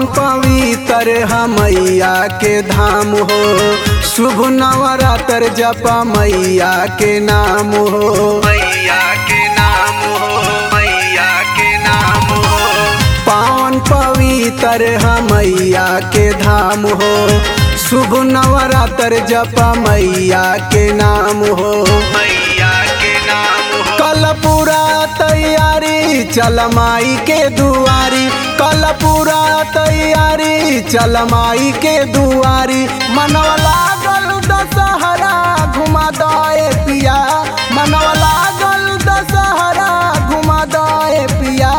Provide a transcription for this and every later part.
पवित्र हमैया के धाम हो शुभ नवरात्र जपा मैया के नाम हो मैया के नाम हो मैया के नाम हो पावन पवित्र हमैया के धाम हो शुभ नवरात्र जपा मैया के नाम हो मैया के नाम हो कल पूरा तैयारी चल माई के दुआरी कल पूरा तैयारी चल माई के दुआरी मनवा लागल दशहरा घुमा दए पिया मनवा लागल दशहरा घुमा दए पिया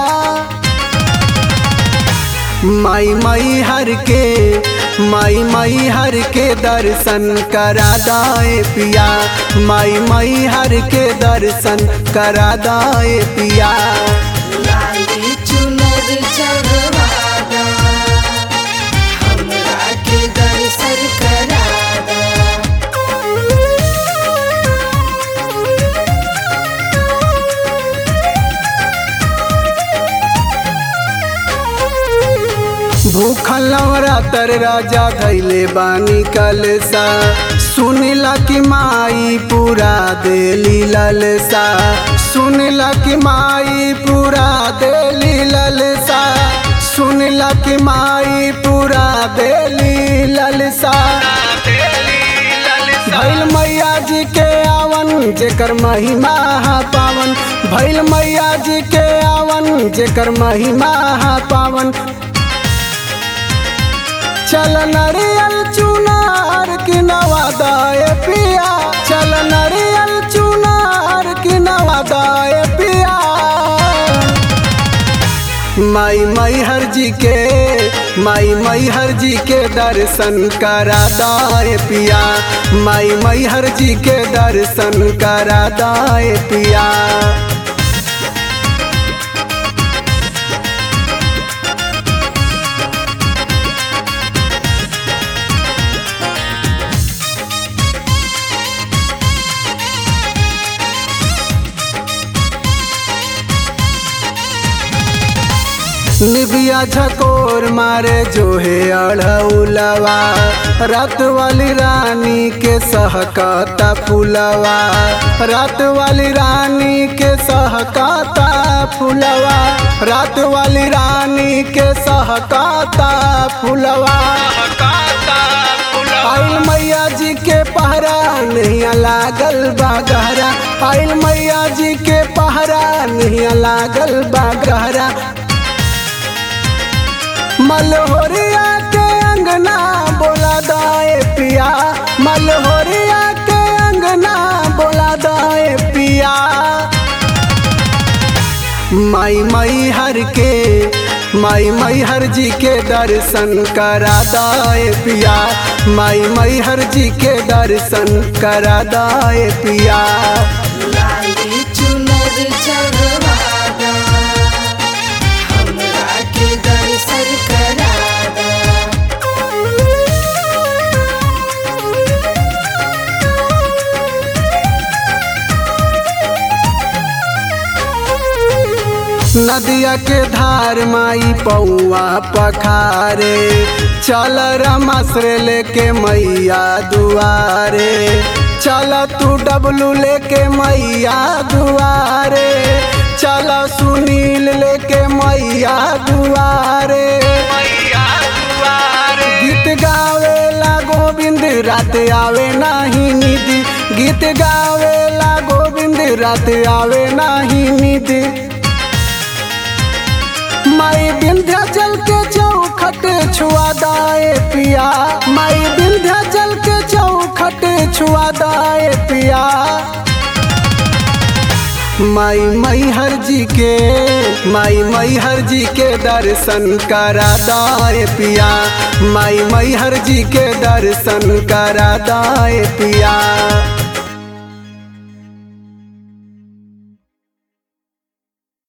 माई माई हर के माई माई हर के दर्शन करा दाए पिया माई माई हर के दर्शन करा दाए पिया लाली चुनर चढ़वादा हमरा के दर्शन करादा भूखल नवरात्र राजा धैले बानी कलसा सुनिला कि माई पूरा देली ललसा सुनिला कि माई पूरा देली ललसा सुनिला कि माई पूरा देली ललसा भैल मैया जी के आवन जेकर महिमा हा पावन भैल मैया जी के आवन जेकर महिमा हा पावन चल नरियल चुनार की नवादाए पिया चल नरियल चुनार की नवादाए पिया माई माई हर जी के माई माई हर जी के दर्शन करा दाए पिया माई माई हर जी के दर्शन करा दाए पिया निबिया झकोर मारे जो है अढ़उलवा रात वाली रानी के सहकाता फुलवा रात वाली रानी के सहकाता फुलवा रात वाली रानी के सहकाता फुलवा आइल मैया जी के पहरा नहीं लागल बा गहरा आइल मैया जी के पहरा नहीं लागल बा गहरा मलहोरिया के अंगना बोला दाए पिया मलहोरिया के अंगना बोला दाए पिया माई माई हर के माई माई हर जी के दर्शन करा दाए पिया माई माई हर जी के दर्शन करा दाए पिया लाली चुनर चढ़वादा हमरा के दर्शन करादा नदिया के धार माई पौआ पखारे चल रमाश्रे लेके मैया दुआरे चल तू डबलू लेके मैया दुआरे चल सुनील लेके मैया दुआरे गीत गावेला गोविंद रात आवे नाही निधि गीत गावेला गोविंद रात आवे नाही निधि माई विंध्याचल के चौखट छुआ दाए पिया माई विंध्याचल के चौखट छुआ दाए पिया माई मई हर जी के माई मई हर जी के दर्शन करा दाए पिया माई मई हर जी के दर्शन करा दाए पिया